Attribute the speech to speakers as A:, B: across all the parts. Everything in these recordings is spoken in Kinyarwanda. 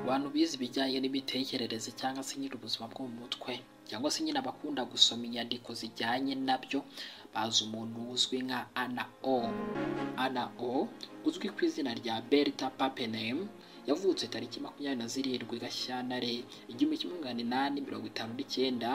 A: Abantu bize ibijyanye n'imitekerereze cyangwa se nyine ubuzima bwo mu mutwe cyangwa se nyine abakunda gusoma inyandiko zijyanye nabyo bazi umuntu uzwi nka Anna O. Anna O uzwi ku izina rya Berta Pappenheim yavutse tariki makumyabiri na zirindwi Gashyantare igihumbi kimwe magana inani mirongo itanu n'icyenda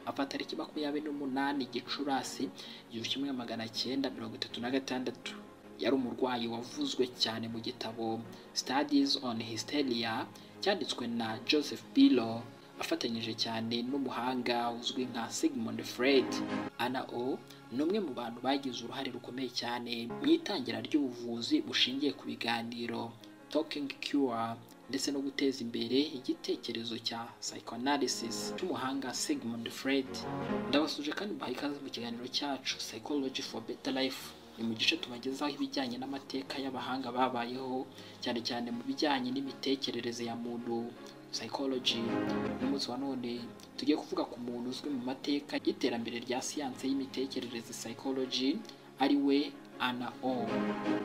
A: apfa tariki makumyabiri n'umunani Gicurasi igihumbi kimwe magana cyenda mirongo itatu na gatandatu yari umurwayi wavuzwe cyane mu gitabo Studies on Hysteria cyanditswe na Joseph Billow afatanyije cyane n'umuhanga uzwi nka Sigmund Freud. Anna O ni umwe mu bantu bagize uruhare rukomeye cyane mu itangira ry'ubuvuzi bushingiye ku biganiro Talking Cure ndetse no guteza imbere igitekerezo cya psychoanalysis cy'umuhanga Sigmund Freud. Ndabasuje kandi mubaha ikaze mu kiganiro cyacu Psychology for Better Life ni mu gice tubagezaho ibijyanye n'amateka y'abahanga babayeho cyane cyane mu bijyanye n'imitekerereze ya muntu psychology umunsi wa none tugiye kuvuga ku muntu uzwi mu mateka y'iterambere rya siyanse y'imitekerereze psychology ari we Anna O.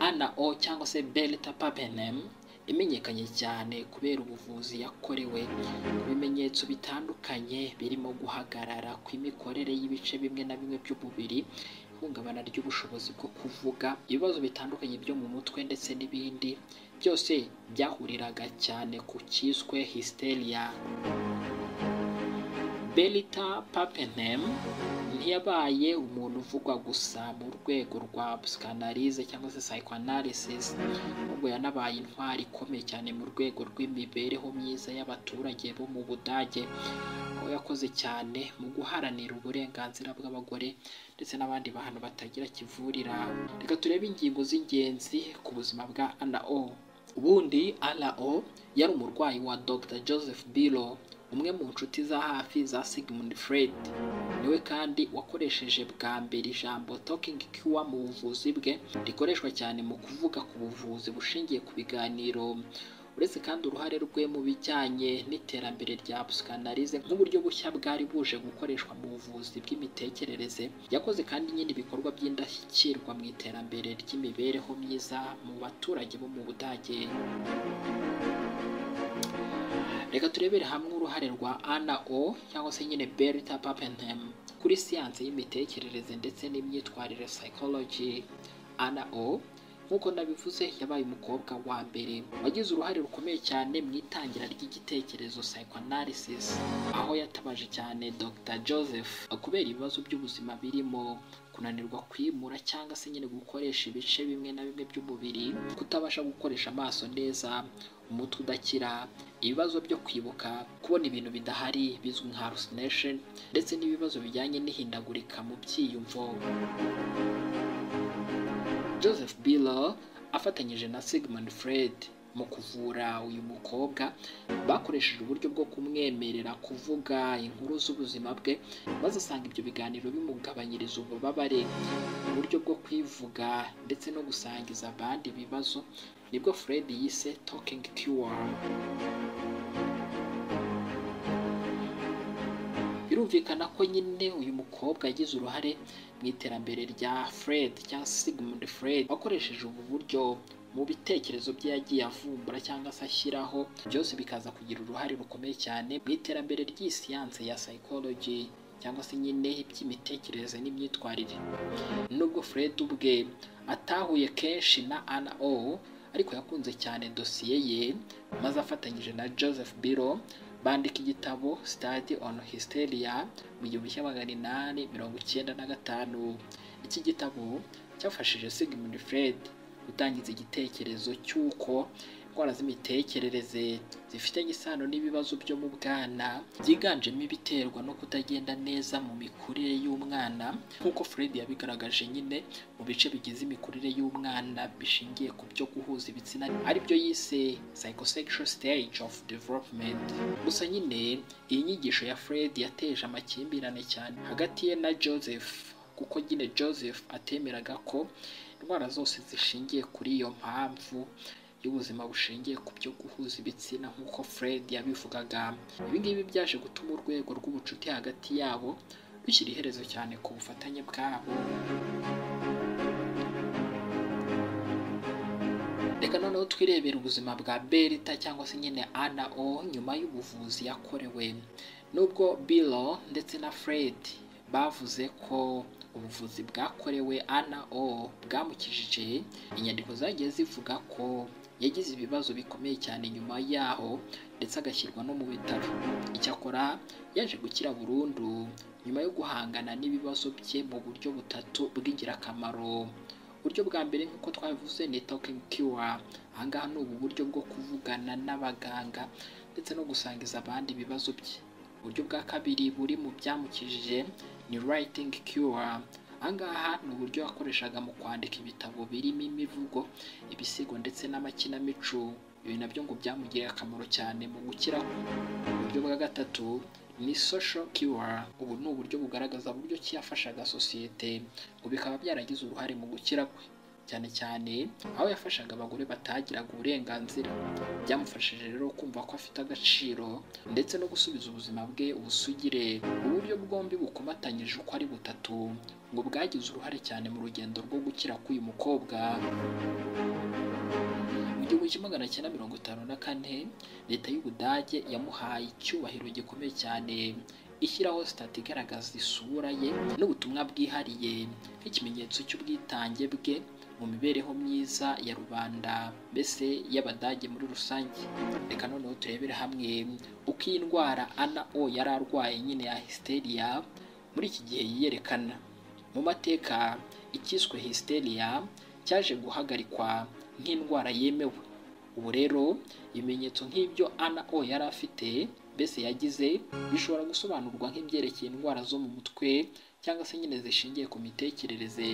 A: Anna O cyangwa se Bertha Pappenheim imenyekanye cyane kubera ubuvuzi yakorewe ku bimenyetso bitandukanye birimo guhagarara kw'imikorere y'ibice bimwe na bimwe by'umubiri ihungabana ry'ubushobozi bwo kuvuga ibibazo bitandukanye byo mu mutwe ndetse n'ibindi byose byahuriraga cyane ku cyiswe hysteria Berita Pappenheim ntiyabaye umuntu uvugwa gusa mu rwego rwa psychanalyse cyangwa se psychoanalysis ahubwo yanabaye intwari ikomeye cyane mu rwego rw'imibereho myiza y'abaturage bo mu Budage aho yakoze cyane mu guharanira uburenganzira bw'abagore ndetse n'abandi bantu batagira kivurira reka turebe ingingo z'ingenzi ku buzima bwa Anna O ubundi Anna O yari umurwayi wa Dr Joseph Billow umwe mu nshuti za hafi za Sigmund Freud niwe kandi wakoresheje bwa mbere ijambo talking cure mu buvuzi bwe rikoreshwa cyane mu kuvuga ku buvuzi bushingiye ku biganiro uretse kandi uruhare rwe mu bijyanye n'iterambere rya psychanalyse nk'uburyo bushya bwari buje gukoreshwa mu buvuzi bw'imitekerereze yakoze kandi nyine ibikorwa by'indashyikirwa mu iterambere ry'imibereho myiza mu baturage bo mu Budage reka turebere hamwe uruhare rwa Anna O cyangwa se nyine Bertha Pappenheim kuri siyanse y'imitekerereze ndetse n'imyitwarire psychology Anna O nk'uko nabivuze yabaye umukobwa wa mbere wagize uruhare rukomeye cyane mu itangira ry'igitekerezo psychoanalysis aho yatabaje cyane Dr Joseph kubera ibibazo by'ubuzima birimo kunanirwa kwimura cyangwa se nyine gukoresha ibice bimwe na bimwe by'umubiri kutabasha gukoresha amaso neza umutwe udakira ibibazo byo kwibuka kubona ibintu bidahari bizwi nka hallucination ndetse n'ibibazo bijyanye n'ihindagurika mu byiyumvo Joseph Billow afatanyije na Sigmund Freud mu kuvura uyu mukobwa bakoresheje uburyo bwo kumwemerera kuvuga inkuru z'ubuzima bwe maze asanga ibyo biganiro bimugabanyiriza ububabare uburyo bwo kwivuga ndetse no gusangiza abandi ibibazo nibwo Freud yise talking cure birumvikana ko nyine uyu mukobwa yagize uruhare mu iterambere rya Fred cyangwa Sigmund Freud wakoresheje ubu buryo mu bitekerezo bye yagiye avumbura cyangwa se ashyiraho byose bikaza kugira uruhare rukomeye cyane mu iterambere ry'isiyanse ya psychology cyangwa se nyine iby'imitekerereze n'imyitwarire nubwo Fred ubwe atahuye kenshi na Anna O ariko yakunze cyane dosiye ye maze afatanyije na Joseph Billow bandika igitabo Study on Hysteria mu gihumbi cya magana inani mirongo icyenda na gatanu iki gitabo cyafashije Sigmund Freud gutangiza igitekerezo cy'uko indwara z'imitekerereze zifitanye isano n'ibibazo byo mu bwana byiganjemo ibiterwa no kutagenda neza mu mikurire y'umwana nk'uko Fred yabigaragaje nyine mu bice bigize imikurire y'umwana bishingiye ku byo guhuza ibitsina aribyo yise psychosexual stage of development gusa nyine iyi nyigisho ya Fred yateje amakimbirane cyane hagati ye na Joseph kuko nyine Joseph atemeraga ko indwara zose zishingiye kuri iyo mpamvu y'ubuzima bushingiye ku byo guhuza ibitsina nk'uko Fred yabivugaga ibi ngibi byaje gutuma urwego rw'ubucuti hagati yabo rushyira iherezo cyane ku bufatanye bwabo reka noneho twirebere ubuzima bwa berita cyangwa se nyine ana o nyuma y'ubuvuzi yakorewe nubwo biro ndetse na fred bavuze ko ubuvuzi bwakorewe ana o bwamukijije inyandiko zagiye zivuga ko yagize ibibazo bikomeye cyane nyuma yaho ndetse agashyirwa no mu bitaro icyakora yaje gukira burundu nyuma yo guhangana n'ibibazo bye mu buryo butatu bw'ingirakamaro uburyo bwa mbere nk'uko twabivuze ni talking cure ahangaha ni ubu buryo bwo kuvugana n'abaganga ndetse no gusangiza abandi ibibazo bye uburyo bwa kabiri buri mu byamukijije ni writing cure ahangaha ni uburyo yakoreshaga mu kwandika ibitabo birimo imivugo ibisigo ndetse n'amakinamico ibi nabyo ngo byamugiriye akamaro cyane mu gukira kwe uburyo bwa gatatu ni social cure ubu ni uburyo bugaragaza uburyo ki yafashaga sosiyete ngo bikaba byaragize uruhare mu gukira kwe cyane cyane aho yafashaga abagore batagiraga uburenganzira byamufashije rero kumva ko afite agaciro ndetse no gusubiza ubuzima bwe ubusugire uburyo bwombi bukomatanyije uko ari butatu ngo bwagize uruhare cyane mu rugendo rwo gukira k'uyu mukobwa mu gihumbi kimwe magana cyenda mirongo itanu na kane leta y'ubudage yamuhaye icyubahiro gikomeye cyane ishyiraho sitati igaragaza isura ye n'ubutumwa bwihariye nk'ikimenyetso cy'ubwitange bwe mu mibereho myiza ya rubanda mbese y'abadage muri rusange reka noneho turebere hamwe uko iyi ndwara ana o yari arwaye nyine ya histeriya muri iki gihe yiyerekana mu mateka ikiswe histeriya cyaje guhagarikwa nk'indwara yemewe ubu rero ibimenyetso nk'ibyo ana o yari afite mbese yagize bishobora gusobanurwa nk'ibyerekeye indwara zo mu mutwe cyangwa se nyine zishingiye ku mitekerereze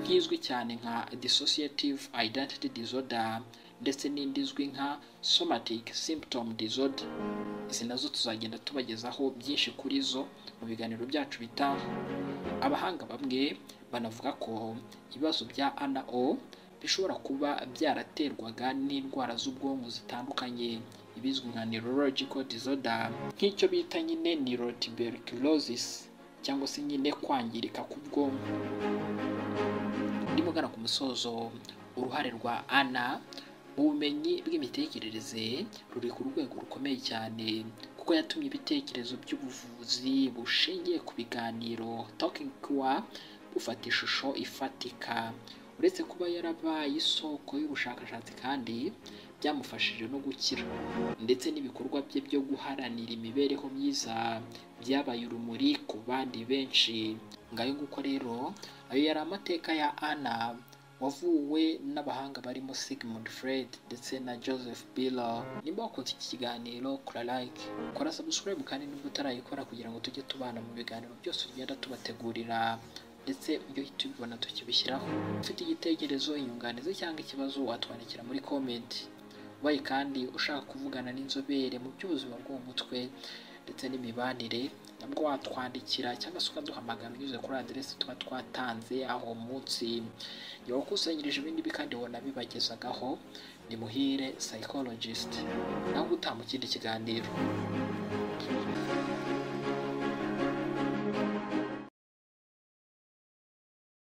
A: nk'izwi cyane nka dissociative identity disorder ndetse n'indi izwi nka somatic symptom disorder izi nazo tuzagenda tubagezaho byinshi kuri zo mu biganiro byacu bitaha abahanga bamwe banavuga ko ibibazo bya ana o bishobora kuba byaraterwaga n'indwara z'ubwonko zitandukanye ibizwi nka neurological disorder nk'icyo bita nyine neurotuberculosis cyangwa se nyine kwangirika k'ubwonko ndimo ku musozo uruhare rwa ana mu bumenyi bw'imitekerereze ruri ku rwego rukomeye cyane kuko yatumye ibitekerezo by'ubuvuzi bushingiye ku biganiro talking cure bufata ishusho ifatika uretse kuba yarabaye isoko y'ubushakashatsi kandi byamufashije no gukira ndetse n'ibikorwa bye byo guharanira imibereho myiza byabaye urumuri ku bandi benshi ngayo nguko rero ayo yari amateka ya ana wavuwe n'abahanga barimo Sigmund Freud ndetse na Joseph Biller nimba wakunze iki kiganiro kora like kora subscribe kandi nubwo utarayikora kugira ngo tujye tubana mu biganiro byose tugenda tubategurira ndetse ibyo uhita ubibona tukibishyiraho ufite igitekerezo inyunganizi cyangwa ikibazo watwandikira muri komenti ubaye kandi ushaka kuvugana n'inzobere mu by'ubuzima bwo mu mutwe ndetse n'imibanire nabwo watwandikira cyangwa se ukaduhamagara unyuze kuri aderesi tuba twatanze aho munsi niba wakusanyirije ibindi bi kandi ubona bibagezagaho ni muhire psychologist nawe utaha mu kindi kiganiro